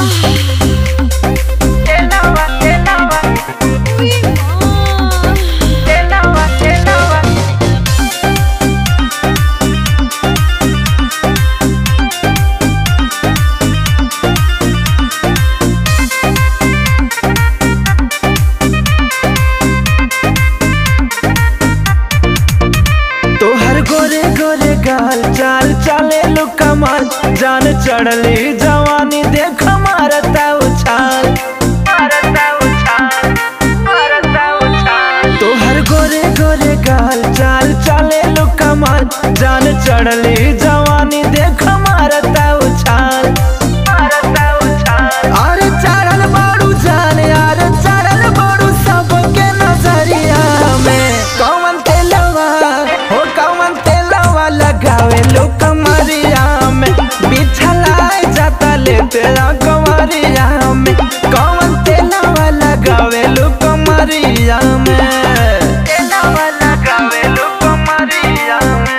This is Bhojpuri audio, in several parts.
Tenawa, tenawa, tenawa, tenawa. तोहर गोरे गोरे गाल चाल चाले लो कमाल जान चढ़ली जवानी देख मारता उछाल Marata uchal, marata uchal. तोहर गोरे गोरे गाल चाल चाले लो कमाल जान चढ़ली जवानी देख मारता उछाल Marata uchal. अरे चढ़ल बाड़ू जान यार चढ़ल बाड़ू सबके नजरिया में कौन तेलवा हो कौन तेलवा लगावे लो कमरिया में बिछलाए जाता ले तेरा कमरिया में कौन तेलवा लगावे लो कमरिया में Tenawa lagawe luko Maria.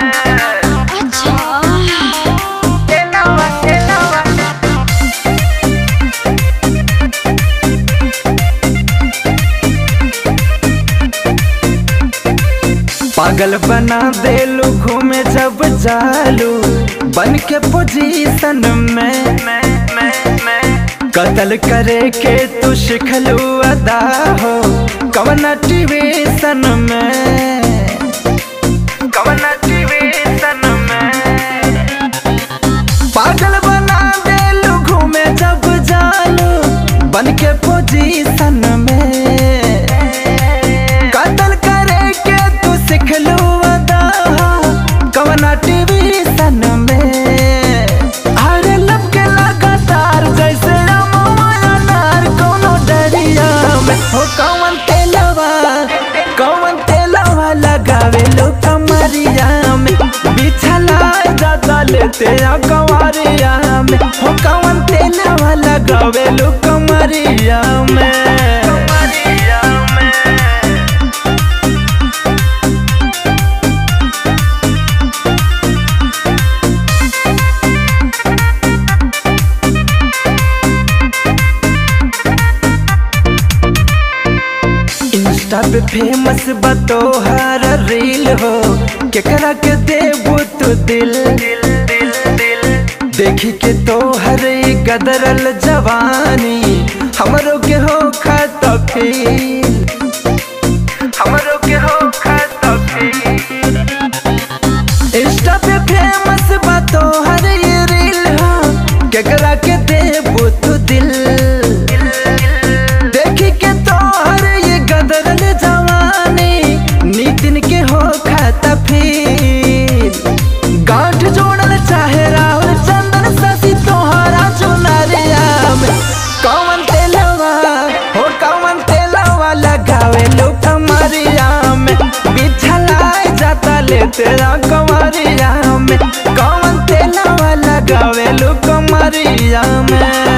Tenawa, tenawa. पागल बना देलू घूमे जब चालू बन के पोजीशन में मैं, मैं, मैं. कतल करे के तू शिखलू अदा हो कवन टिवेशन में कवना टिवेशन में. पागल बना देलू घूमे जब जालू बन के पोजीशन में कतल करे के तू सिखलू अदा कवन टिवेशन में अरे लब के लगातार जैसे अमवाया नार कोनो डरिया में हो कवन तेलवा कवन तेलवा लगावे लो कमरिया में बिछला जाता लेते आ कमरिया में हो कवन तेलवा लगावे लो कमरिया में Maria में. इंस्टा पे फेमस बतोहर रील हो केकरा के देबू तू दिल दिल, दिल, दिल. देखी के तोहर ई गदरल जवानी हमरो के हो खत फील हमरो के हो खाता भी. इंस्टा पे फेमस बतोहर ई रील हो केकरा के देबू तू दिल देखी के तोहर ये गदरल जवानी नितिन के हो खाता फील गांठ जोड़ल चाहे राहुल चंदन शशि तोहरा चुनरिया में कौन तेलवा हो कौन तेलवा लगावे लो कमरिया में बिछलाए जाता ले तेरा कमरिया में कौन तेलवा लगावे लो कमरिया में